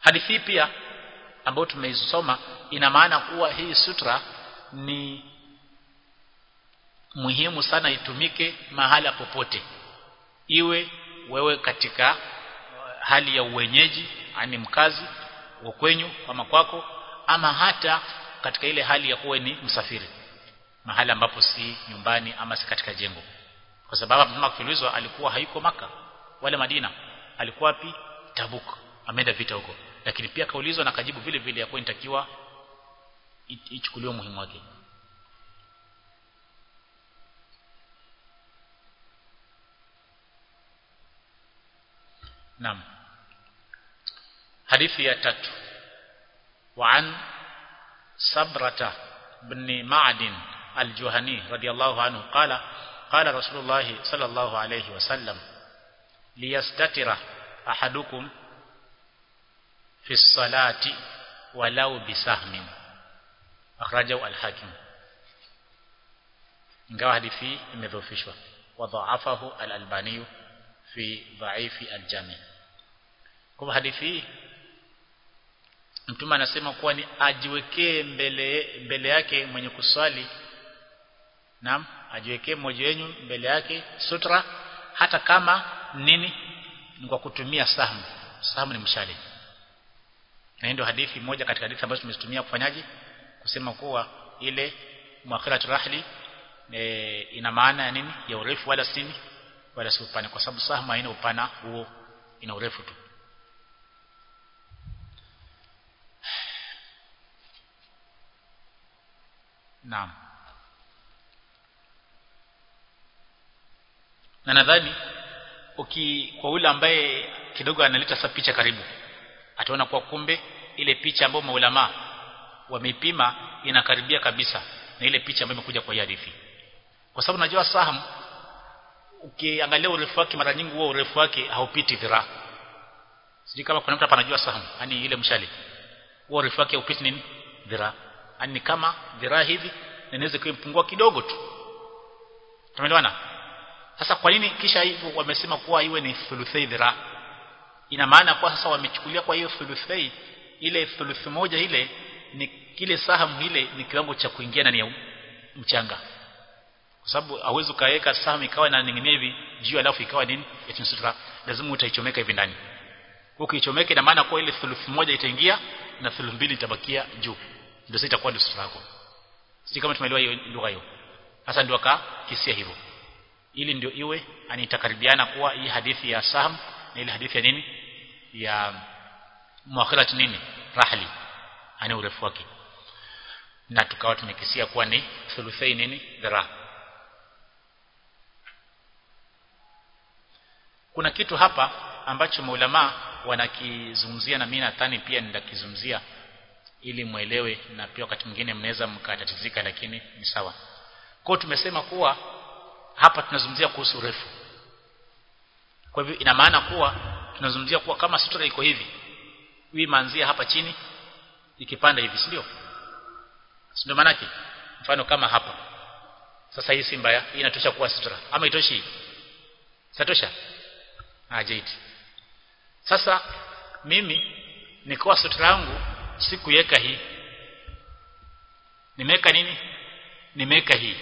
hadithi pia ambayo tumeisoma ina maana kuwa hii sutra ni muhimu sana itumike mahala popote iwe wewe katika hali ya uwenyeji ani mkazi wa kwenyu kama kwako ama hata katika ile hali ya kuwa ni msafiri mahali ambapo si nyumbani ama si katika jengo kwa sababu mtume akiulizwa alikuwa haiko maka wala Madina alikuwa wapi Tabuk ameenda vita huko lakini pia kaulizwa na kajibu vile vile ya kuwa inatakiwa ichukuliwe muhimu wake Naam hadithi ya tatu وعن صبرة بن معدن الجهني رضي الله عنه قال قال رسول الله صلى الله عليه وسلم ليستتر أحدكم في الصلاة ولو بسهم أخرجه الحاكم ingawa hadithi imedhoofishwa wadhaafahu al-albani fi dhaifi al-jami kwa hadithi hii mtume anasema kuwa ni ajiwekee mbele mbele yake mwenye kuswali naam ajiwekee mmoja wenu mbele yake sutra hata kama nini ni kwa kutumia sahmu sahmu ni mshale na ndio hadithi moja katika hadithi ambazo tumezitumia kufanyaje kusema kuwa ile muakhiratu rahli e, ina maana ya nini ya urefu wala sini wala si upana kwa sababu sahmu haina upana huo ina urefu tu Naam. Na nadhani uki kwa ule ambaye kidogo analeta sa picha karibu ataona kwa kumbe ile picha ambayo maulama wameipima inakaribia kabisa na ile picha ambayo imekuja kwa hadithi. Kwa sababu najua saham ukiangalia urefu wake mara nyingi huo urefu wake haupiti dhiraa. Sijui kama kuna mtu hapa anajua saham, yani ile mshale. Huo urefu wake haupiti nini? Dhiraa ni kama dhiraa hivi na inaweza kuipungua kidogo tu tumeelewana sasa kwa nini kisha hivyo wamesema kuwa iwe ni thuluthai dhiraa ina maana kwa sasa wamechukulia kwa hiyo thuluthai ile thuluthi moja ile ni kile sahamu ile ni kiwango cha kuingia ndani ya mchanga kwa sababu hauwezi kaweka sahamu ikawa inaning'inia hivi juu alafu ikawa nini eti sutra lazima utaichomeka hivi ndani ukiichomeka ina maana kwa ile thuluthi moja itaingia na thuluthi mbili itabakia juu ndio sasa itakuwa ndio sutra yako si kama tumeelewa hiyo lugha hiyo sasa ndio akakisia hivyo ili ndio iwe anitakaribiana kuwa hii hadithi ya Sam na ile hadithi ya nini ya muakhirat nini rahli ani urefu wake na tukawa tumekisia kuwa ni thuluthai nini dhira kuna kitu hapa ambacho maulama wanakizungumzia na mimi nadhani pia nitakizungumzia ili muelewe na pia wakati mwingine mnaweza mkatatizika lakini ni sawa. Kwa tumesema kuwa hapa tunazungumzia kuhusu urefu. Kwa hivyo ina maana kuwa tunazungumzia kuwa kama sutra iko hivi, hii manzia hapa chini ikipanda hivi, si ndio? Si ndio maana Mfano kama hapa. Sasa hii si mbaya, hii inatosha kuwa sutra. Ama itoshi hii? Satosha? Ah, jaiti. Sasa mimi nikoa sutra yangu sikuweka hii nimeweka nini nimeweka hii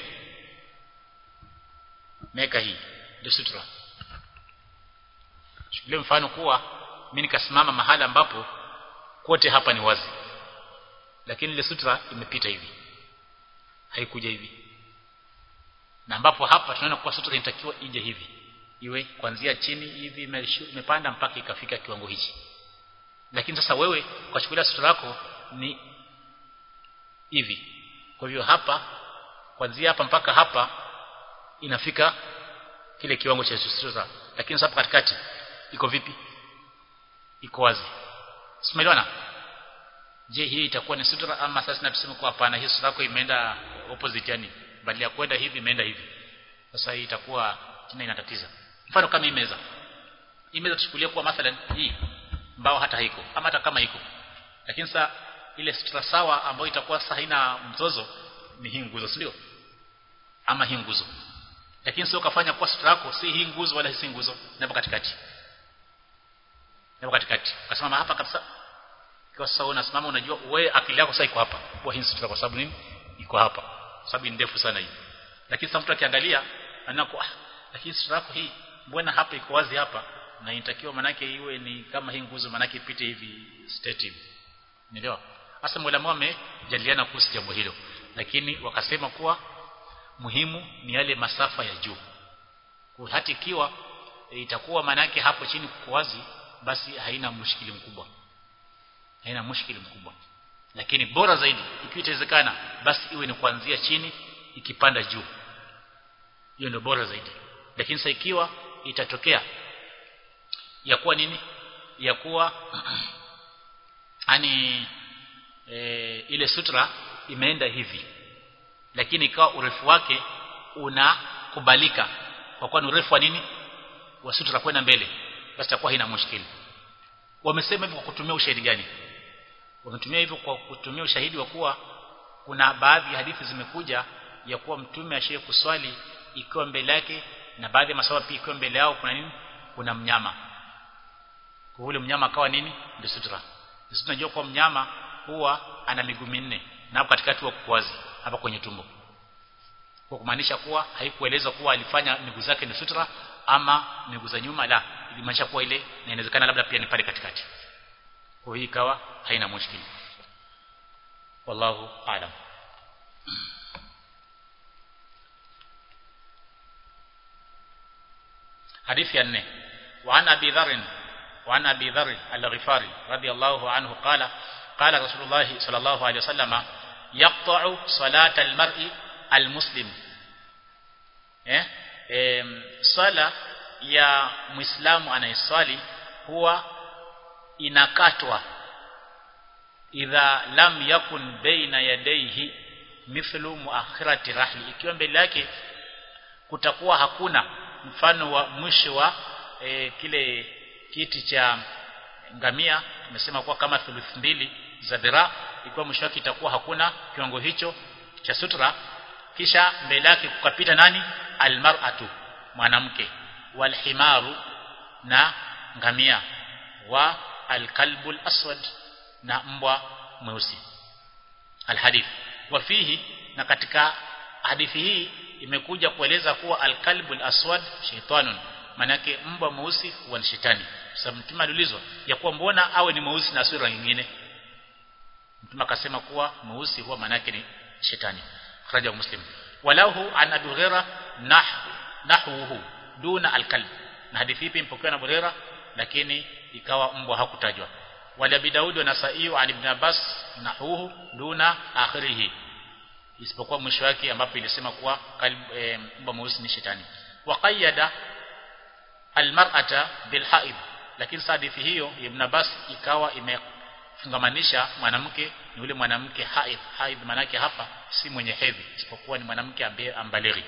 nimeweka hii ndio sutra chukulie mfano kuwa mimi nikasimama mahala ambapo kote hapa ni wazi lakini ile sutra imepita hivi haikuja hivi na ambapo hapa tunaona kuwa sutra inatakiwa ije hivi iwe kuanzia chini hivi imepanda mpaka ikafika kiwango hichi lakini sasa wewe kwa chukulia sutra yako ni hivi kwa hivyo hapa kuanzia hapa mpaka hapa inafika kile kiwango cha sutra lakini sasa katikati iko vipi iko wazi simeelewana je hii itakuwa ni sutra ama sasa tunasema kwa hapana hii sutra yako imeenda opposite yani badala ya kwenda hivi imeenda hivi sasa hii itakuwa tena inatatiza mfano kama hii meza hii meza tuchukulie kwa mathalan hii mbao hata haiko ama hata kama iko lakini sasa ile sutra sawa ambayo itakuwa sasa haina mzozo ni hii nguzo si ndio ama hii nguzo lakini sio kafanya kwa sutra yako si hii nguzo wala si nguzo napo katikati napo katikati ukasimama hapa kabisa kwa sasa unasimama unajua wewe akili yako sasa iko hapa kwa hii sutra kwa sababu nini iko hapa sababu ni ndefu sana hii lakini sasa mtu akiangalia anakuwa ah, lakini sutra yako hii mbona hapa iko wazi hapa na inatakiwa manake iwe ni kama hii nguzo manake ipite hivi straight hivi unaelewa hasa mwalimu wamejadiliana kuhusu jambo hilo lakini wakasema kuwa muhimu ni yale masafa ya juu kwa hata ikiwa e, itakuwa manake hapo chini kuko wazi basi haina mushkili mkubwa haina mushkili mkubwa lakini bora zaidi ikiwa itawezekana basi iwe ni kuanzia chini ikipanda juu hiyo ndio bora zaidi lakini sasa ikiwa itatokea ya kuwa nini ya kuwa ani e, ile sutra imeenda hivi lakini ikawa urefu wake unakubalika kwa kuwa ni urefu wa nini wa sutra kwenda mbele basi itakuwa haina mushkili wamesema hivyo kwa kutumia ushahidi gani wametumia hivyo kwa kutumia ushahidi wa kuwa kuna baadhi ya hadithi zimekuja ya kuwa mtume ashaye kuswali ikiwa mbele yake na baadhi ya maswahaba pia ikiwa mbele yao kuna nini kuna mnyama kwa ule mnyama akawa nini ndio sutra sisi tunajua kwa mnyama huwa ana miguu minne na hapo katikati wa kukwazi hapa kwenye tumbo kwa kumaanisha kuwa haikueleza kuwa alifanya miguu zake ni sutra ama miguu za nyuma la ilimaanisha kuwa ile na inawezekana labda pia ni pale katikati kwa hiyo ikawa haina mushkili wallahu aalam حديث ينه وعن أبي ذر وعن أبي ذر الغفاري رضي الله عنه قال قال رسول الله صلى الله عليه وسلم يقطع صلاة المرء المسلم eh e, sala ya muislamu anayeswali huwa inakatwa idha lam yakun baina yadayhi mithlu muakhirati rahli ikiwa mbele yake kutakuwa hakuna mfano wa mwisho wa e, kile kiti cha ngamia tumesema kuwa kama thuluthi mbili za dhira ikiwa mwisho wake itakuwa hakuna kiwango hicho cha sutra kisha mbele yake kukapita nani almar'atu mwanamke walhimaru na ngamia wa alkalbul aswad na mbwa mweusi alhadith wafihi na katika hadithi hii imekuja kueleza kuwa alkalbul aswad shaytanun manake mbwa mweusi huwa ni shetani sababu mtume aliulizwa ya kuwa mbona awe ni mweusi na sura nyingine mtume akasema kuwa mweusi huwa manake ni shetani kharaja muslim walahu an abi hurairah nahwu nahwuhu duna alkalb na hadithi hii impokewa na Burera lakini ikawa mbwa hakutajwa wala bidaud wa nasai an ibn abbas nahwuhu duna akhirih isipokuwa mwisho wake ambapo ilisema kuwa e, mbwa mweusi ni shetani waqayyada almar'ata bilhaid lakini hadithi hiyo ibn abbas ikawa imefungamanisha mwanamke ni yule mwanamke haid haid manake hapa si mwenye hedhi isipokuwa ni mwanamke ambaye ambalighi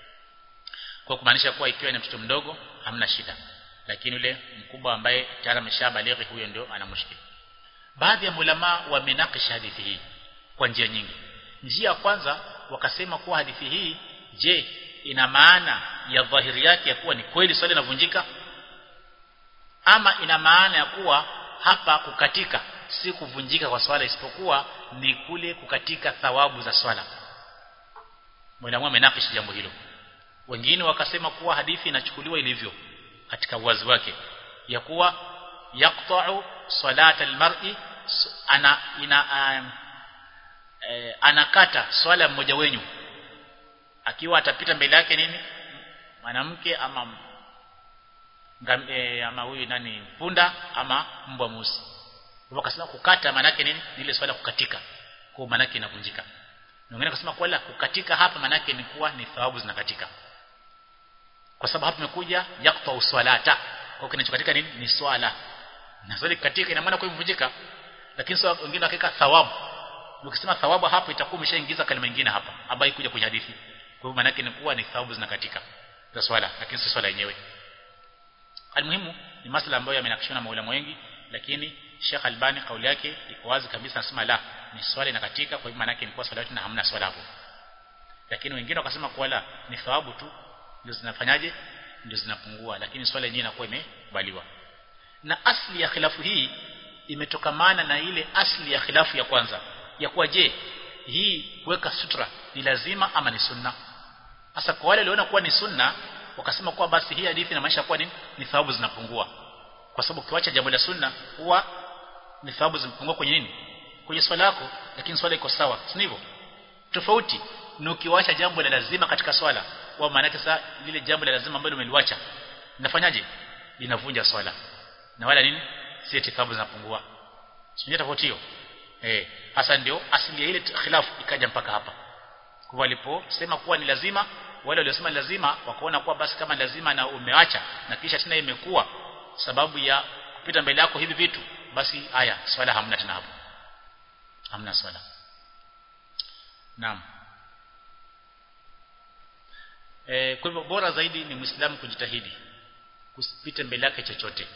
kwa kumaanisha kuwa ikiwa ni mtoto mdogo hamna shida lakini yule mkubwa ambaye tayari ameshabalighi huyo ndio ana mushkil baadhi ya ulama wamenakisha hadithi hii kwa njia nyingi njia ya kwanza wakasema kuwa hadithi hii je ina maana ya dhahiri yake ya kuwa ni kweli swali linavunjika ama ina maana ya kuwa hapa kukatika si kuvunjika kwa swala isipokuwa ni kule kukatika thawabu za swala mwalimu amenakisha jambo hilo wengine wakasema kuwa hadithi inachukuliwa ilivyo katika uwazi wake ya kuwa yaqta'u salat almar'i ana ina um, e, anakata swala mmoja wenyu akiwa atapita mbele yake nini mwanamke ama ngam, e, ama huyu nani punda ama mbwa mweusi wakasema kukata maana yake nini ile swala kukatika kwa maana yake inavunjika wengine wakasema kwa la kukatika hapa maana yake ni kuwa ni thawabu zinakatika kwa sababu hapa imekuja yaqta uswalata kwa kinachokatika nini ni swala na swali katika ina maana kuivunjika lakini sawa wengine wakika thawabu ukisema thawabu hapo itakuwa umeshaingiza kalima nyingine hapa ambayo ikuja kwenye hadithi kwa hivyo maana yake ni kuwa ni thawabu zinakatika za swala lakini si swala yenyewe almuhimu ni masala ambayo yamenakishwa na maulama wengi lakini Sheikh Albani kauli yake iko wazi kabisa anasema la ni swala inakatika kwa hivyo maana yake ni kwa swala na hamna swala hapo lakini wengine wakasema kwa la ni thawabu tu ndio zinafanyaje ndio zinapungua lakini swala yenyewe inakuwa imekubaliwa na asli ya khilafu hii imetokamana na ile asli ya khilafu ya kwanza ya kuwa je hii kuweka sutra ni lazima ama ni sunna sasa kwa wale waliona kuwa ni sunna wakasema kuwa basi hii hadithi inamaanisha kuwa ni, ni thawabu zinapungua kwa sababu ukiacha jambo la sunna huwa ni thawabu zinapungua kwenye nini kwenye swala yako lakini swala iko sawa si hivyo tofauti ni ukiwacha jambo la lazima katika swala kwa maana sasa lile jambo la lazima ambalo umeliwacha linafanyaje linavunja swala na wala nini si thawabu zinapungua sio tofauti hiyo eh hasa ndio asili ya ile khilafu ikaja mpaka hapa kwa waliposema kuwa ni lazima wale waliosema lazima wakaona kuwa basi kama lazima na umeacha na kisha tena imekuwa sababu ya kupita mbele yako hivi vitu basi haya swala hamna tena hapo hamna swala naam e, kwa hivyo bora zaidi ni muislamu kujitahidi kusipite mbele yake chochote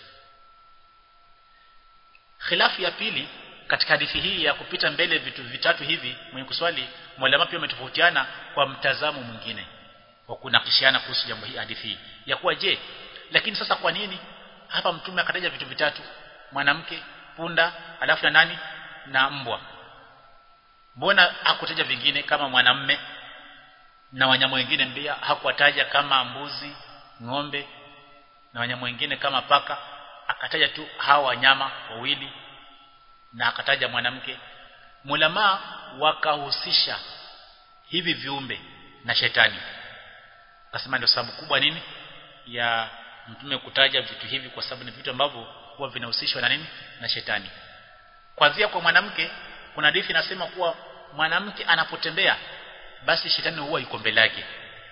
khilafu ya pili katika hadithi hii ya kupita mbele vitu vitatu hivi mwenye kuswali mwalimu pia umetofautiana kwa mtazamo mwingine wa kunakishiana kuhusu jambo hii hadithi hii ya kuwa je lakini sasa kwa nini hapa mtume akataja vitu vitatu mwanamke punda alafu na nani na mbwa mbona hakutaja vingine kama mwanamme na wanyama wengine pia hakuwataja kama mbuzi ng'ombe na wanyama wengine kama paka akataja tu hawa wanyama wawili na akataja mwanamke mulama wakahusisha hivi viumbe na shetani akasema ndio sababu kubwa nini ya mtume kutaja vitu hivi kwa sababu ni vitu ambavyo huwa vinahusishwa na nini na shetani kwanzia kwa mwanamke kuna hadithi inasema kuwa mwanamke anapotembea basi shetani huwa yuko mbele yake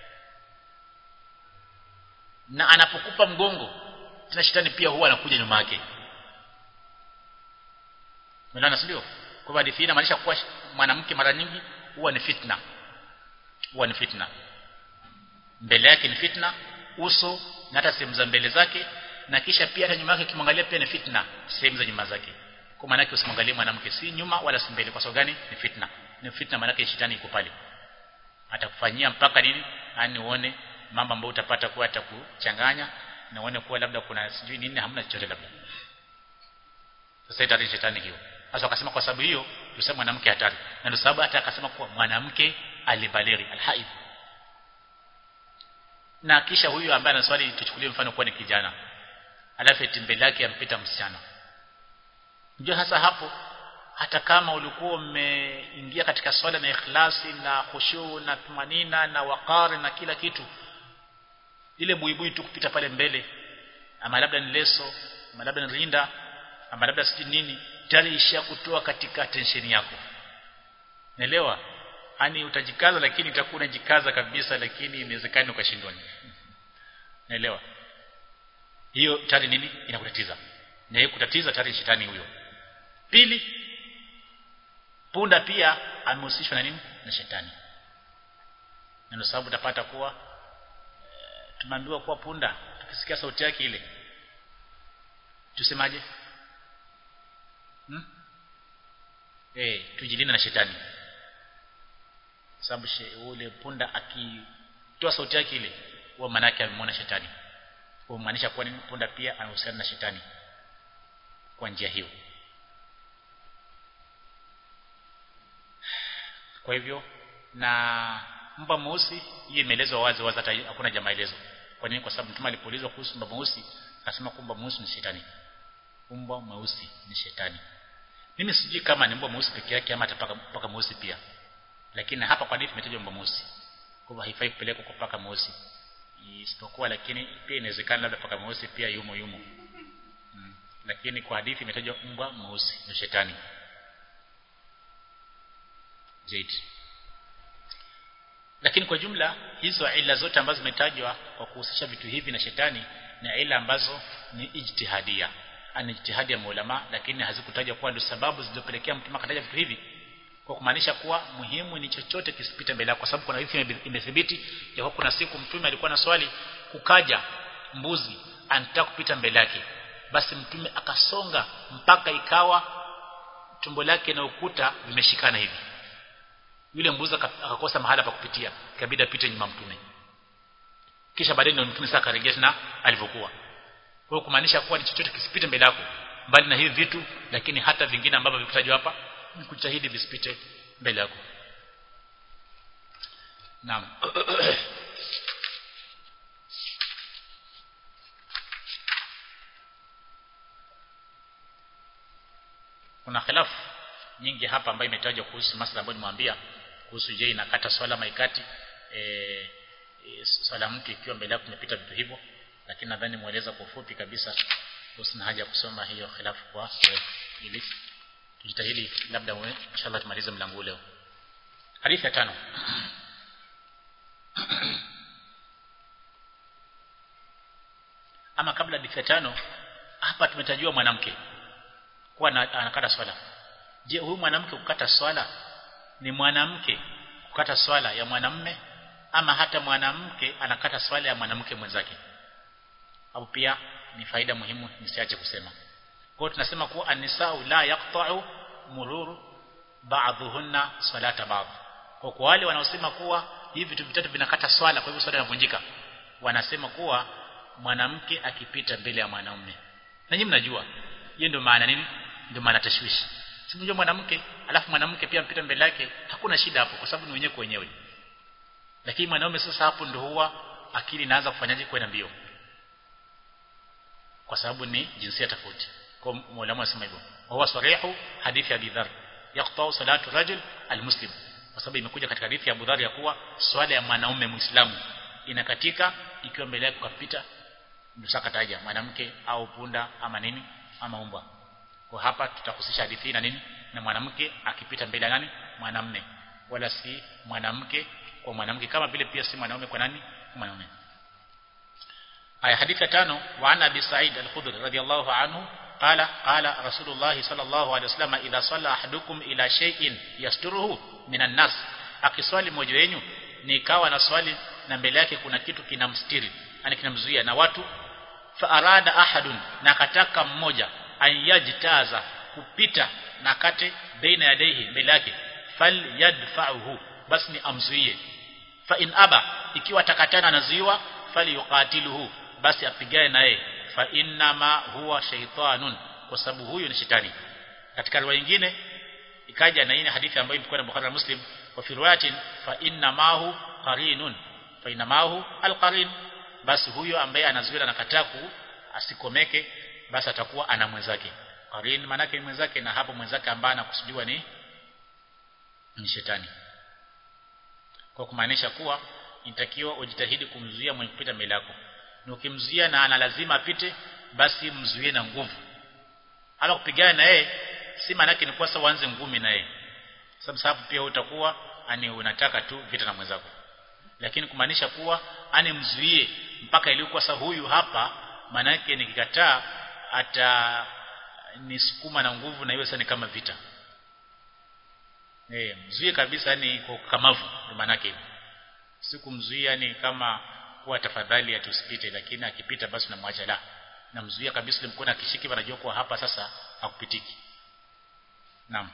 na anapokupa mgongo tena shetani pia huwa anakuja nyuma yake Umeelewana sio? Kwa hivyo hadithi inamaanisha kuwa mwanamke mara nyingi huwa ni fitna. Huwa ni fitna. Mbele yake ni fitna, uso na hata sehemu za mbele zake na kisha pia hata nyuma yake kimwangalia pia ni fitna, sehemu za nyuma zake. Kwa maana yake usimwangalie mwanamke si nyuma wala si mbele kwa sababu gani? Ni fitna. Ni fitna maana yake shetani yuko pale. Atakufanyia mpaka nini? Yaani uone mambo ambayo utapata kuwa atakuchanganya na uone kuwa labda kuna sijui nini hamna chochote labda. Sasa itari shetani hiyo. Sasa akasema kwa sababu hiyo tuseme mwanamke hatari. Na ndio sababu hata akasema kuwa mwanamke alibalighi alhaid. Na kisha huyu ambaye anaswali tuchukulie mfano kuwa ni kijana. Alafu eti mbele yake ampita msichana. Ndio hasa hapo hata kama ulikuwa umeingia katika swala na ikhlasi na khushu na tumanina na wakari na kila kitu ile buibui tu kupita pale mbele ama labda ni leso ama labda ni rinda ama labda sijui nini tayari isha kutoa katika tensheni yako naelewa yani utajikaza lakini utakuwa unajikaza kabisa lakini inawezekana ukashindwa naelewa hiyo tayari nini inakutatiza na hiyo kutatiza tayari shetani huyo pili punda pia amehusishwa na nini na shetani na ndio sababu utapata kuwa e, tumeambiwa kuwa punda tukisikia sauti yake ile tusemaje hmm? eh tujilinde na shetani sababu ule punda akitoa sauti yake ile huwa maana yake amemwona shetani kwa maanisha kuwa nini punda pia anahusiana na shetani kwa njia hiyo kwa hivyo na mbwa mweusi hii imeelezwa wazi wazi hata hakuna jamaa maelezo kwa nini kwa sababu mtume alipoulizwa kuhusu mbwa mweusi akasema kwamba mweusi ni shetani mbwa mweusi ni shetani mimi sijui kama ni mbwa mweusi peke yake ama atapaka paka mweusi pia lakini hapa kwa hadithi imetajwa mbwa mweusi kwa hivyo haifai kupelekwa kwa paka mweusi isipokuwa lakini pia inawezekana labda paka mweusi pia yumo yumo hmm. lakini kwa hadithi imetajwa mbwa mweusi ni shetani zaidi lakini kwa jumla hizo ila zote ambazo zimetajwa kwa kuhusisha vitu hivi na shetani ni ila ambazo ni ijtihadia ani ijtihadi ya maulama lakini hazikutajwa kuwa ndio sababu zilizopelekea mtume akataja vitu hivi kwa kumaanisha kuwa muhimu ni chochote kisipite mbele kwa sababu kuna hadithi imethibiti ya kwa kuna siku mtume alikuwa na swali kukaja mbuzi anataka kupita mbele yake basi mtume akasonga mpaka ikawa tumbo lake na ukuta vimeshikana hivi yule mbuzi akakosa mahala pa kupitia ikabidi apite nyuma mtume kisha baadaye ndio mtume sasa akarejea tena alivyokuwa kwa kumaanisha kuwa ni chochote kisipite mbele yako mbali na hivi vitu lakini hata vingine ambavyo vikutajwa hapa ni kujitahidi visipite mbele yako naam kuna khilafu nyingi hapa ambayo imetajwa kuhusu masuala ambayo nimwambia kuhusu je inakata swala maikati e, e, swala mtu ikiwa mbele yako kumepita vitu hivyo lakini nadhani mueleza kwa ufupi kabisa usina haja ya kusoma hiyo khilafu kwa ili tujitahidi labda inshallah tumalize mlango leo hadithi ya tano ama kabla hadithi ya tano hapa tumetajua mwanamke kuwa anakata swala je huyu mwanamke kukata swala ni mwanamke kukata swala ya mwanamme ama hata mwanamke anakata swala ya mwanamke mwenzake au pia ni faida muhimu nisiache kusema kwa hiyo tunasema kuwa anisau la yaqta'u mururu ba'dhuhunna salata ba'd kwa kwa wale wanaosema kuwa hivi vitu vitatu vinakata swala kwa hivyo swala inavunjika wanasema kuwa mwanamke akipita mbele ya mwanaume na nyinyi mnajua hiyo ndio maana nini ndio maana tashwishi simjua mwanamke alafu mwanamke pia mpita mbele yake hakuna shida hapo kwa sababu ni wenyewe kwa wenyewe lakini mwanaume sasa hapo ndio huwa akili inaanza kufanyaje kwenda mbio kwa sababu ni jinsia tofauti kwa mwalimu anasema hivyo huwa sarihu hadithi ya Abi Dharr yaqta'u salatu rajul almuslim kwa sababu imekuja katika hadithi ya Abu Dharr ya kuwa swala ya mwanaume muislamu inakatika ikiwa mbele yake kupita msaka taja mwanamke au punda ama nini ama umbwa kwa hapa tutahusisha hadithi na nini na mwanamke akipita mbele ya nani mwanamume wala si mwanamke kwa mwanamke kama vile pia si mwanaume kwa nani mwanaume aya hadithi ya tano wa ana bi sa'id al-khudri radiyallahu anhu qala qala rasulullah sallallahu alaihi wasallam idha salla ahadukum ila shay'in yasturuhu minan nas akiswali mmoja wenu nikawa na swali na mbele yake kuna kitu kinamstiri yani kinamzuia na watu fa arada ahadun na kataka mmoja ayajtaza kupita na kate baina yadaihi mbele yake fal yadfa'uhu basi ni amzuie fa in aba ikiwa takatana anazuiwa fali yuqatiluhu basi apigane naye fa inna ma huwa shaytanun kwa sababu huyu ni shetani katika riwaya nyingine ikaja na hii hadithi ambayo imekuwa na Bukhari na Muslim wa fi riwayatin fa inna ma hu qarinun fa inna ma hu alqarin basi huyo ambaye anazuia na kataa ku asikomeke basi atakuwa ana mwenzake qarin manake mwenzake na hapo mwenzake ambaye anakusudiwa ni ni shetani kwa kumaanisha kuwa inatakiwa ujitahidi kumzuia mwenye kupita mbele yako na ukimzuia na ana lazima apite basi mzuie na nguvu ama kupigana na yeye si maana ni kwa sababu uanze ngumi na yeye sababu sababu pia utakuwa ani unataka tu vita na mwenzako lakini kumaanisha kuwa ani mzuie mpaka ilikuwa sasa huyu hapa maana yake nikikataa ata nisukuma na nguvu na iwe sasa ni kama vita eh mzuie kabisa ni kwa kamavu maana yake sikumzuia ni kama kuwa tafadhali atusipite lakini akipita basi namwacha la namzuia kabisa ile mkono akishiki anajua kuwa hapa sasa hakupitiki naam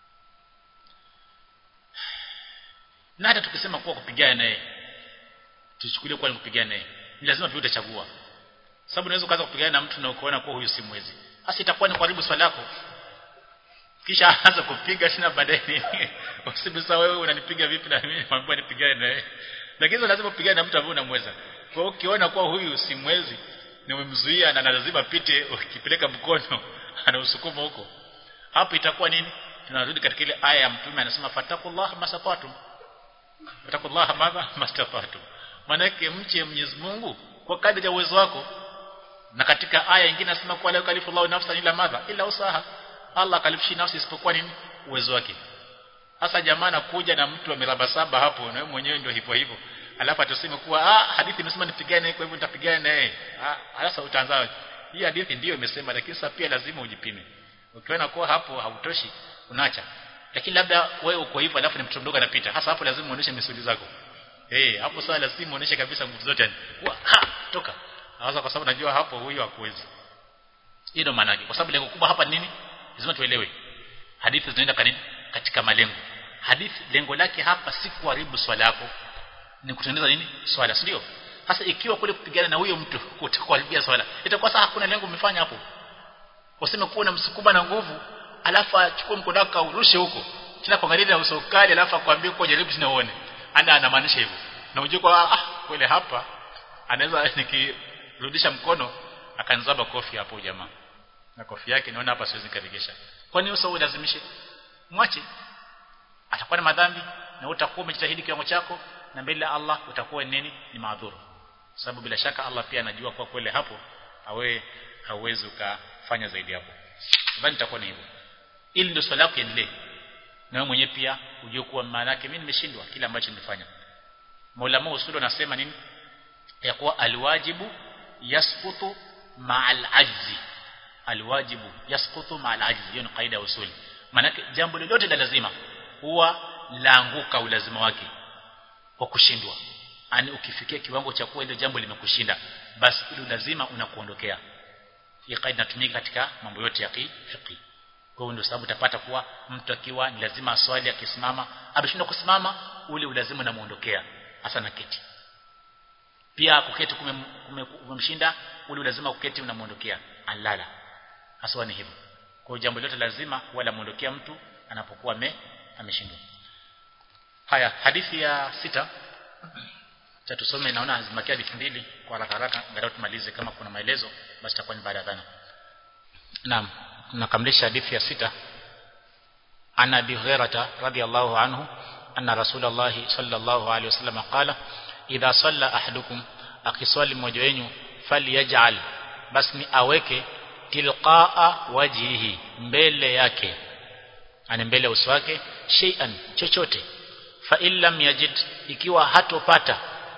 na hata tukisema kuwa kupigana naye tuchukulie kuwa ni kupigana naye ni lazima pia utachagua sababu unaweza kuanza kupigana na mtu na ukaona kuwa huyu si mwezi hasa itakuwa ni karibu swala lako kisha aanza kupiga tena baadaye usibisa wewe unanipiga vipi na mimi mambo nipigane naye lakini lazima upigane na mtu ambaye unamweza kwa hiyo ukiona kuwa huyu si mwezi ni umemzuia na lazima pite ukipeleka mkono anausukuma huko hapo itakuwa nini tunarudi katika ile aya ya mtume anasema fatakullah masafatum fatakullah madha mastafatum manake mche Mwenyezi Mungu kwa kadri ya uwezo wako na katika aya nyingine anasema kwa la kalifu Allah nafsan ila madha ila usaha Allah kalifishi nafsi isipokuwa nini uwezo wake hasa jamaa nakuja na mtu ameraba saba hapo na wewe mwenyewe ndio hivyo hivyo alafu atuseme kuwa ah hadithi imesema nipigane kwa hivyo nitapigana naye ah sasa utaanza hii hadithi ndiyo imesema lakini sasa pia lazima ujipime ukiona kuwa hapo hautoshi unaacha lakini labda wewe uko hivyo alafu ni mtu mdogo anapita hasa hapo lazima uoneshe misuli zako eh hey, hapo sasa lazima uoneshe kabisa nguvu zote yani ha toka hasa kwa sababu najua hapo huyo hakuwezi hii ndio maana kwa sababu lengo kubwa hapa ni nini lazima tuelewe hadithi zinaenda kanini katika malengo hadithi lengo lake hapa si kuharibu swala yako ni kutengeneza nini swala si ndio sasa ikiwa kule kupigana na huyo mtu kutakuharibia swala itakuwa sasa hakuna lengo umefanya hapo useme kuwa unamsukuma na nguvu alafu achukue mkono wako urushe huko tena kuangalia na uso kali alafu akwambie kwa jaribu tena uone ana anamaanisha hivyo na unajua kwa ah kweli hapa anaweza nikirudisha mkono akanzaba kofi hapo jamaa na kofi yake naona hapa siwezi karegesha kwani uso ulazimishe mwache atakuwa na madhambi na utakuwa umejitahidi kiwango chako na mbele ya Allah utakuwa nini ni maadhuru sababu bila shaka Allah pia anajua kwa kweli hapo awe hauwezi ukafanya zaidi hapo nadhani itakuwa ni hivyo ili ndio swala yako iendelee na wewe mwenyewe pia ujue kuwa maana yake mimi nimeshindwa kile ambacho nimefanya Maulama usuli wanasema nini ya kuwa alwajibu yasqutu ma'al ajzi alwajibu yasqutu ma'al ajzi hiyo ni kaida ya usuli maana jambo lolote la lazima huwa laanguka ulazima wake kwa kushindwa ani ukifikia kiwango cha kuwa ile jambo limekushinda basi ile lazima unakuondokea hii kaida inatumika katika mambo yote ya fiqh kwa hiyo ndio sababu utapata kuwa mtu akiwa ni lazima aswali akisimama ameshindwa kusimama ule ulazima unamuondokea hasa na keti pia kuketi kumemshinda ule lazima kuketi unamuondokea alala hasa ni hivyo kwa hiyo jambo lote lazima wala muondokea mtu anapokuwa ame ameshindwa haya hadithi ya sita cha tusome naona zimakia hadithi mbili kwa haraka haraka angalau tumalize kama kuna maelezo basi itakuwa ni baada ya dhana naam tunakamilisha hadithi ya sita ana abi hurairah radhiyallahu anhu anna rasulullah sallallahu alaihi wasallam qala idha salla ahadukum akiswali mmoja wenu falyaj'al basi ni aweke tilqaa wajhihi mbele yake ani mbele ya uso wake shay'an chochote fa illam yajid ikiwa hatopata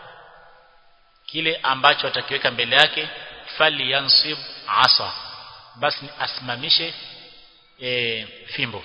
kile ambacho atakiweka mbele yake falyansib asa basi asimamishe e, fimbo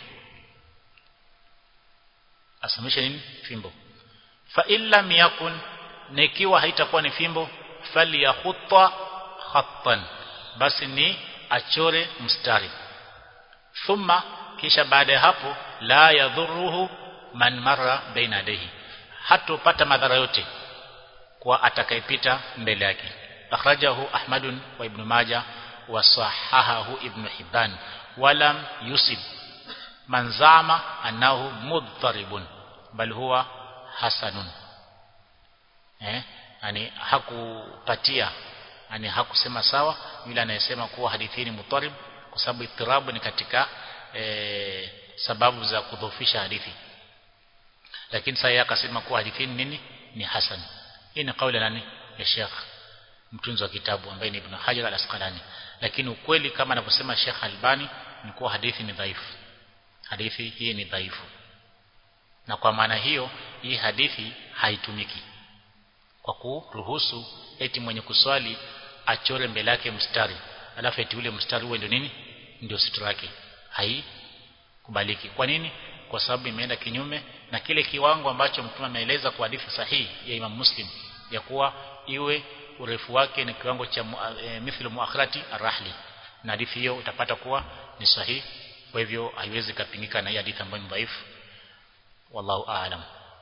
asimamishe nini fimbo fa illam yakun na ikiwa haitakuwa ni fimbo falyakhutta khattan basi ni achore mstari thumma kisha baada ya hapo la yadhuruhu man marra baina yadayhi hatopata madhara yote kwa atakayepita mbele yake akhrajahu ahmadun wa ibn majah wa sahahahu ibn hibban walam yusib man zama annahu mudharibun bal huwa hasanun eh yani hakupatia yani hakusema sawa yule anayesema kuwa hadithi ni mutarib kwa sababu itirabu ni katika e, sababu za kudhoofisha hadithi lakini sasa akasema kuwa hadithi nini ni hasan hii ni kauli nani ya Sheikh mtunzi wa kitabu ambaye ni Ibn Hajar al-Asqalani lakini ukweli kama anavyosema Sheikh Albani ni kuwa hadithi ni dhaifu hadithi hii ni dhaifu na kwa maana hiyo hii hadithi haitumiki kwa kuruhusu eti mwenye kuswali achore mbele yake mstari alafu eti ule mstari uwe ndio nini ndio sitra yake haikubaliki kwa nini kwa sababu imeenda kinyume na kile kiwango ambacho mtume ameeleza kwa hadithi sahihi ya Imam Muslim ya kuwa iwe urefu wake ni kiwango cha e, mithlu muakhirati arahli na hadithi hiyo utapata kuwa ni sahihi kwa hivyo haiwezi kapingika na hii hadithi ambayo ni dhaifu wallahu aalam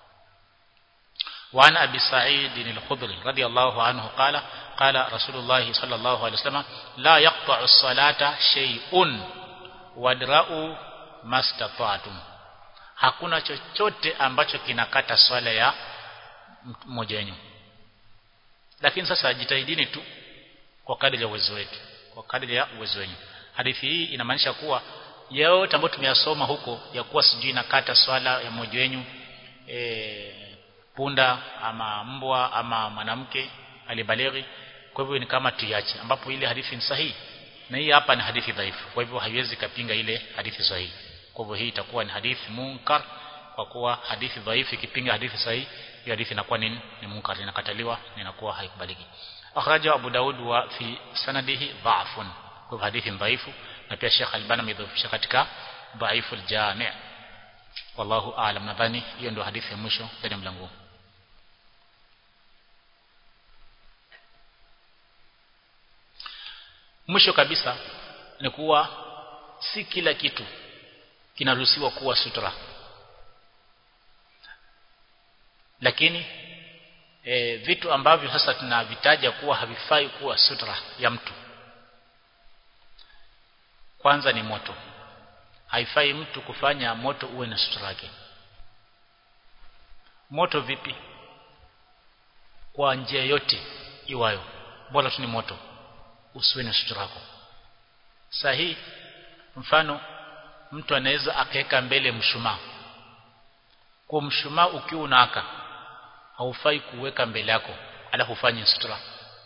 وعن أبي سعيد الخضري رضي الله عنه قال قال رسول الله صلى الله عليه وسلم لا يقطع الصلاة شيء wadra'u mastata'tum hakuna chochote ambacho kinakata swala ya mmoja wenu lakini sasa jitahidini tu kwa kadri ya uwezo wetu kwa kadri ya uwezo wenu hadithi hii inamaanisha kuwa yote ambayo tumeyasoma huko ya kuwa sijui nakata swala ya mmoja wenu e, punda ama mbwa ama mwanamke alibalighi kwa hivyo ni kama tuiache ambapo ile hadithi ni sahihi na hii hapa ni hadithi dhaifu kwa hivyo haiwezi kapinga ile hadithi sahihi kwa hivyo hii itakuwa ni hadithi munkar kwa kuwa hadithi dhaifu ikipinga hadithi sahihi hiyo hadithi inakuwa ni, ni munkar inakataliwa na inakuwa haikubaliki akhraja Abu Daud wa fi sanadihi dha'fun kwa hivyo hadithi dhaifu na pia Sheikh Albani amedhoofisha katika dhaifu al-jami' wallahu aalam nadhani hiyo ndio hadithi ya mwisho ndani mlango mwisho kabisa ni kuwa si kila kitu kinaruhusiwa kuwa sutra lakini e, vitu ambavyo sasa tunavitaja kuwa havifai kuwa sutra ya mtu kwanza ni moto haifai mtu kufanya moto uwe na sutura yake moto vipi kwa njia yote iwayo bora tu ni moto usiwe na sutura yako sahihi mfano mtu anaweza akaweka mbele mshumaa kwa mshumaa ukiwa unaaka haufai kuweka mbele yako alafu ufanye sutura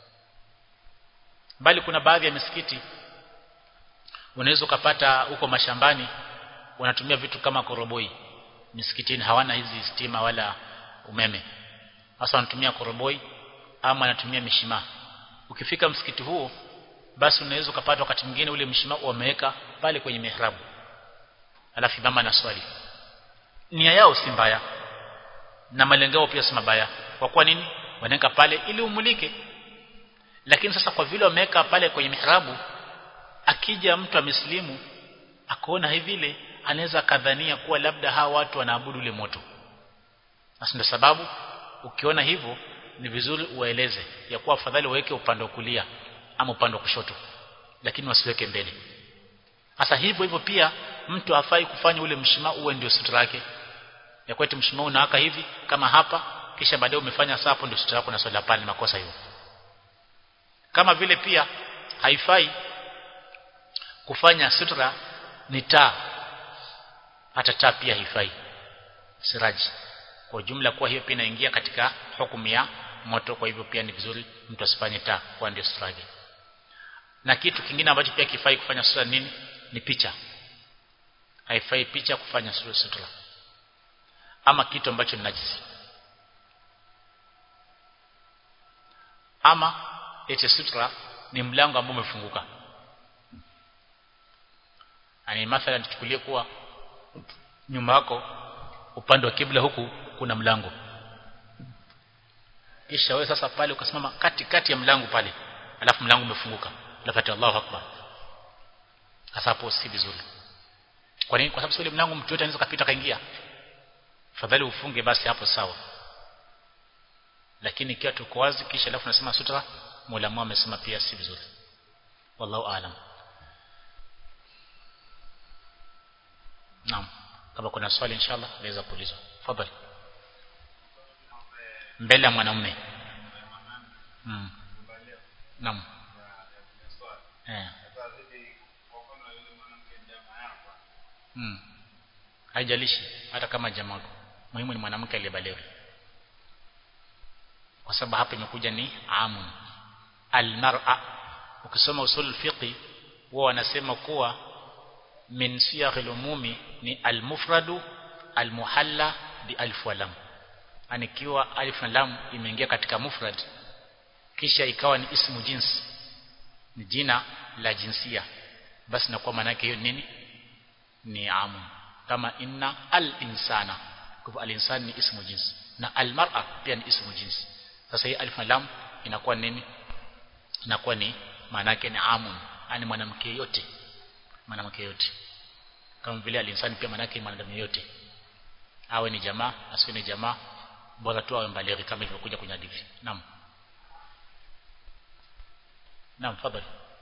bali kuna baadhi ya misikiti unaweza ukapata huko mashambani wanatumia vitu kama koroboi misikitini hawana hizi stima wala umeme hasa wanatumia koroboi ama wanatumia mishimaa ukifika msikiti huo basi unaweza ukapata wakati mwingine ule mshimaa wameweka pale kwenye mihrabu alafu mama na swali nia yao si mbaya na malengeo pia si mabaya kwa kuwa nini wanaweka pale ili umulike lakini sasa kwa vile wameweka pale kwenye mihrabu akija mtu amesilimu akaona hivi vile anaweza kadhania kuwa labda hawa watu wanaabudu ule moto basi ndio sababu ukiona hivyo ni vizuri uwaeleze ya kuwa afadhali waweke upande wa kulia ama upande wa kushoto lakini wasiweke mbele sasa hivyo hivyo pia mtu hafai kufanya ule mshimaa uwe ndio sutra yake ya kwetu mshimaa unaaka hivi kama hapa kisha baadaye umefanya sapo ndio sutra yako na swala pale makosa hiyo kama vile pia haifai kufanya sutra ni taa hata taa pia haifai siraji kwa jumla kuwa hiyo pia inaingia katika hukumu ya moto kwa hivyo pia ni vizuri mtu asifanye taa kwa ndio sutra yake na kitu kingine ambacho pia kifai kufanya sutra nini ni picha haifai picha kufanya sutra ama kitu ambacho ni najisi ama ete sutra ni mlango ambao umefunguka ani mathalan tuchukulie kuwa nyuma yako upande wa kibla huku kuna mlango kisha wewe sasa pale ukasimama kati kati ya mlango pale alafu mlango umefunguka lakati Allahu akbar hasa hapo si vizuri kwa nini kwa sababu ile mlango mtu yote anaweza kupita kaingia fadhali ufunge basi hapo sawa lakini ikiwa tuko wazi kisha alafu nasema sutra Mola mwema amesema pia si vizuri wallahu aalam Naam kama kuna swali inshallah naweza kuulizwa fadhali mbele ya mwanamume mm. Naam eh mm. haijalishi hata kama jamaa muhimu ni mwanamke aliyebalighi kwa sababu hapa imekuja ni amun almar'a ukisoma usul fiqi wao wanasema kuwa min siyaghil umumi ni almufradu almuhalla bi alif wa lam anikiwa alif na lam imeingia katika mufrad kisha ikawa ni ismu jinsi ni jina la jinsia basi na kwa maana yake hiyo nini ni amun kama inna al-insana kwa al-insan ni ismu jinsi na al-mar'a pia ni ismu jinsi sasa hii alif na lam inakuwa nini inakuwa ni maana yake ni amun yani mwanamke yote mwanamke yote kama vile al-insan pia maana yake mwanadamu yote awe ni jamaa asiwe ni jamaa bora tu awe mbalighi kama ilivyokuja kwenye hadithi naam naam fadhali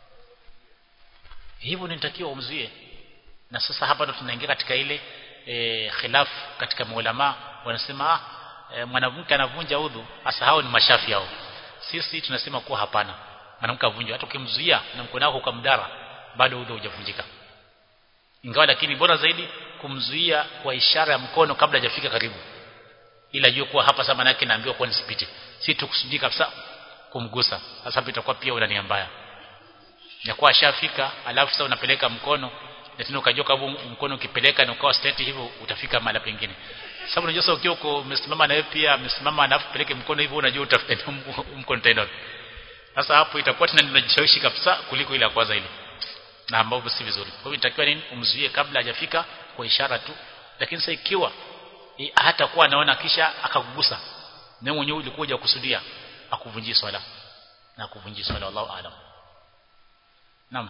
hivyo nitakiwa umzuie na sasa hapa ndo tunaingia katika ile e, khilaf katika maulama wanasema ah, e, mwanamke anavunja udhu hasa hao ni mashafi hao sisi tunasema kuwa hapana mwanamke avunja hata ukimzuia na mkono wako ukamdara bado udhu hujavunjika ingawa lakini bora zaidi kumzuia kwa ishara ya mkono kabla hajafika karibu ila jua kuwa hapa sasa yake naambiwa kuwa nisipite si tukusudii kabisa kumgusa sasa hapo itakuwa pia una nia mbaya ya kuwa ashafika alafu sasa unapeleka mkono na tena ukajua kama mkono ukipeleka na ukawa state hivyo utafika mahali pengine sababu unajua sasa ukiwa uko umesimama na wewe pia amesimama alafu peleke mkono hivyo unajua utafika mkono tena sasa hapo itakuwa tena ninajishawishi kabisa kuliko ile ya kwanza ile na ambapo si vizuri kwa hivyo itakiwa nini umzuie kabla hajafika kwa ishara tu lakini sasa ikiwa hata kuwa anaona kisha akakugusa na mwenyewe ulikuwa hujakusudia akuvunjie swala na akuvunjie swala wallahu aalam naam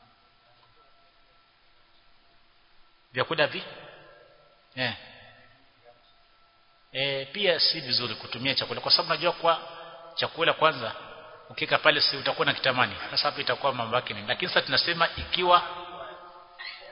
vyakula vi eh e, pia si vizuri kutumia chakula kwa sababu najua kwa chakula kwanza ukika pale si utakuwa na kitamani sasa hapo itakuwa mambo yake nini lakini sasa tunasema ikiwa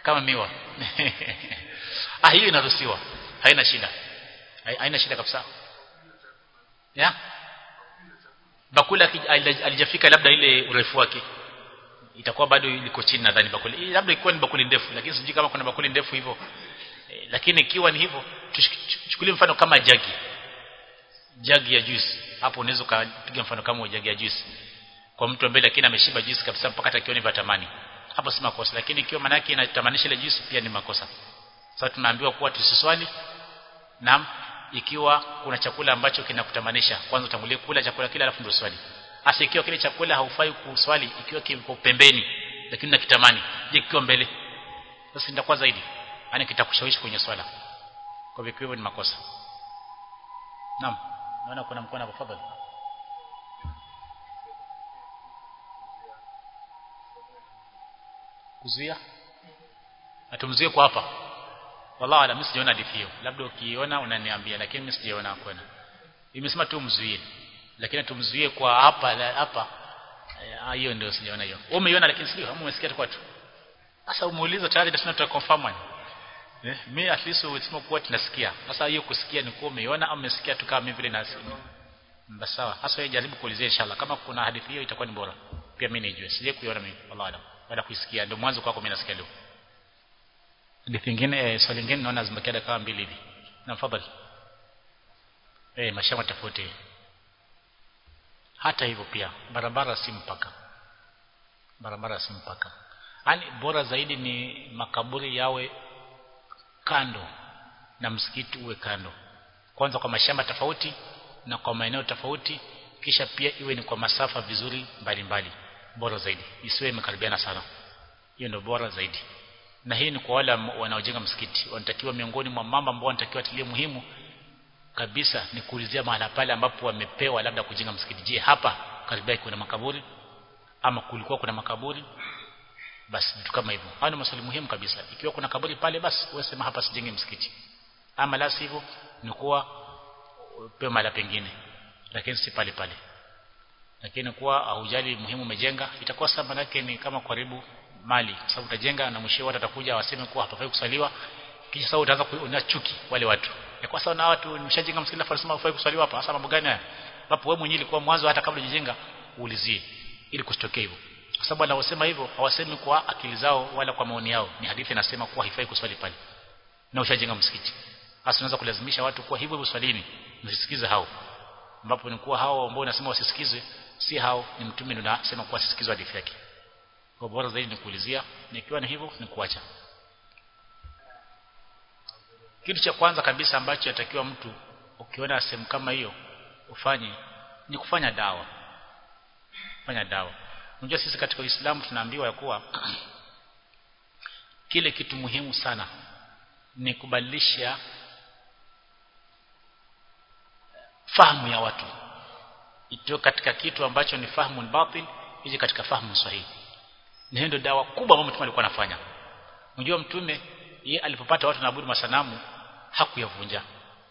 kama miwa ah hiyo inaruhusiwa haina shida haina shida kabisa ya bakula alijafika labda ile urefu wake itakuwa bado liko chini nadhani bakuli labda ikuwa ni bakuli ndefu lakini sijui kama kuna bakuli ndefu hivyo e, lakini ikiwa ni hivyo tuchukulie mfano kama jagi jagi ya juice hapo unaweza kupiga mfano kama jagi ya juice kwa mtu ambaye lakini ameshiba juice kabisa mpaka atakioni vatamani hapo si makosa lakini ikiwa maana yake inatamanisha ile juice pia ni makosa sasa tunaambiwa kuwa tusiswali naam ikiwa kuna chakula ambacho kinakutamanisha kwanza utangulie kula chakula kile alafu ndio swali hasa ikiwa kile chakula haufai kuswali ikiwa kiko pembeni lakini nakitamani je kikiwa mbele sasa nitakuwa zaidi yani kitakushawishi kwenye swala kwa hivyo hivyo ni makosa naam naona kuna mkono hapo fadhali kuzuia atumzuie kwa hapa wallahi ala mimi sijaona hadithi hiyo labda ukiona unaniambia lakini mimi sijaona kwenda imesema tu mzuie lakini tumzuie kwa hapa hapa hiyo ndio sijaona hiyo wewe umeiona lakini sio kama umesikia tu tu sasa umeuliza tayari ndio tunataka confirm eh mimi at least umesema kuwa tunasikia sasa hiyo kusikia ni kuwa umeiona au umesikia tu kama mimi vile nasema basi sawa sasa wewe jaribu kuulizia inshallah kama kuna hadithi hiyo itakuwa ni bora pia mimi nijue sije kuiona mimi wallahi baada kuisikia ndio mwanzo kwako mimi nasikia leo hadithi nyingine eh, swali lingine naona zimebakia dakika mbili hivi na fadhali eh mashamba tofauti hata hivyo pia barabara si mpaka barabara si mpaka yani bora zaidi ni makaburi yawe kando na msikiti uwe kando kwanza kwa mashamba tofauti na kwa maeneo tofauti kisha pia iwe ni kwa masafa vizuri mbalimbali bora zaidi isiwe imekaribiana sana hiyo ndio bora zaidi na hii ni kwa wale wanaojenga msikiti wanatakiwa miongoni mwa mambo ambao wanatakiwa tilie muhimu kabisa ni kuulizia mahala pale ambapo wamepewa labda kujenga msikiti je hapa karibia kuna makaburi ama kulikuwa kuna makaburi basi vitu kama hivyo hayo ni maswali muhimu kabisa ikiwa kuna kaburi pale basi wewe sema hapa sijenge msikiti ama la sivyo ni kuwa pewa mahala pengine lakini si pale pale lakini kuwa haujali muhimu umejenga itakuwa sasa manake ni kama karibu mali kwa sababu utajenga na mwisho watu watakuja waseme kuwa hapafai kusaliwa kisha sasa utaanza kuona chuki wale watu ya kwa sababu na watu nimeshajenga msikiti afa nasema hufai kusaliwa hapa hasa mambo gani haya ambapo wewe mwenyewe ilikuwa mwanzo hata kabla hujajenga uulizie ili kusitokee hivyo kwa sababu wanaosema hivyo hawasemi kwa akili zao wala kwa maoni yao ni hadithi inasema kuwa haifai kuswali pale na ushajenga msikiti hasa unaweza kulazimisha watu kuwa hivyo hivyo swalini msisikize hao ambapo ni kuwa hao ambao unasema wasisikizwe si hao ni mtume ndio anasema kuwa sisikizwe hadithi yake kwa bora zaidi ni kuulizia nikiwa ni hivyo ni kuacha kitu cha kwanza kabisa ambacho yatakiwa mtu ukiona sehemu kama hiyo ufanye ni kufanya dawa fanya dawa unajua sisi katika Uislamu tunaambiwa ya kuwa kile kitu muhimu sana ni kubadilisha fahamu ya watu itoe katika kitu ambacho ni fahamu batil ije katika fahamu sahihi na hiyo ndio dawa kubwa ambayo mtume alikuwa anafanya unajua mtume yeye alipopata watu naabudu masanamu hakuyavunja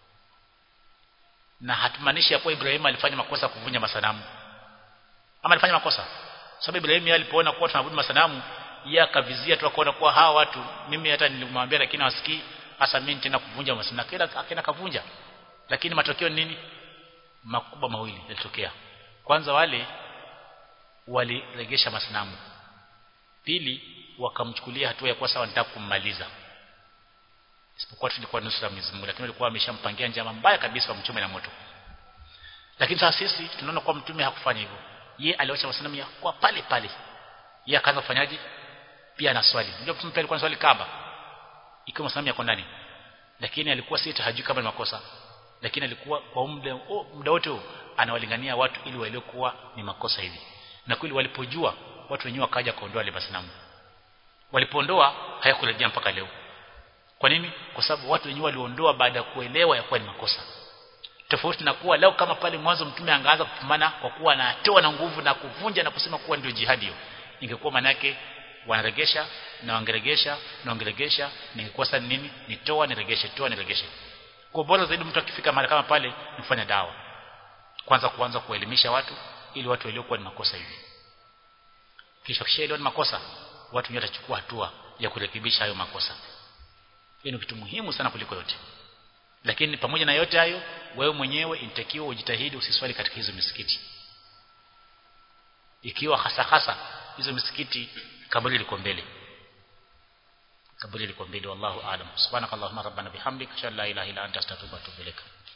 na hatumaanishi ya kuwa Ibrahim alifanya makosa kuvunja masanamu ama alifanya makosa sababu Ibrahim yeye alipoona kuwa tunaabudu masanamu yeye akavizia tu akaona kuwa hawa watu mimi hata nilimwambia lakini hawasikii hasa mimi tena kuvunja masanamu kila akaenda kavunja lakini matokeo nini makubwa mawili yalitokea kwanza wale waliregesha masanamu pili wakamchukulia hatua ya kuwa sawa nitaka kummaliza isipokuwa tulikuwa nusura Mwenyezi Mungu lakini walikuwa wameshampangia njama mbaya kabisa wamchome na moto lakini sasa sisi tunaona kwa mtume hakufanya hivyo ye aliacha masanamu ya kwa pale pale ye akaanza kufanyaje pia na swali ndio mtume pia alikuwa swali Kaaba ikiwa masanamu yako ndani lakini alikuwa si hajui kama ni makosa lakini alikuwa kwa muda oh, muda wote anawalingania watu ili waelewe kuwa ni makosa hivi na kweli walipojua watu wenyewe wakaja kuondoa ile masanamu walipoondoa hayakurejea mpaka leo kwa nini kwa sababu watu wenyewe waliondoa baada ya kuelewa ya kuwa ni makosa tofauti na kuwa leo kama pale mwanzo mtume angaanza kupambana kwa kuwa anatoa na nguvu na kuvunja na kusema kuwa ndio jihadi hiyo ingekuwa manake wanaregesha na wangeregesha na wangeregesha ningekuwa sasa nini nitoa niregeshe toa niregeshe kwa bora zaidi mtu akifika mahali kama pale nifanya dawa kwanza kuanza kuelimisha watu ili watu waelewe kuwa ni makosa hivi kisha kishaelewa ni makosa watu wenyewe watachukua hatua ya kurekebisha hayo makosa hiyo ni kitu muhimu sana kuliko yote lakini pamoja na yote hayo wewe mwenyewe inatakiwa ujitahidi usiswali katika hizo misikiti ikiwa hasa hasa hizo misikiti kaburi liko mbele kaburi liko mbele wallahu aalam subhanakallahumma rabbana bihamdika shalla ilaha illa anta astaghfiruka wa atubu ilaik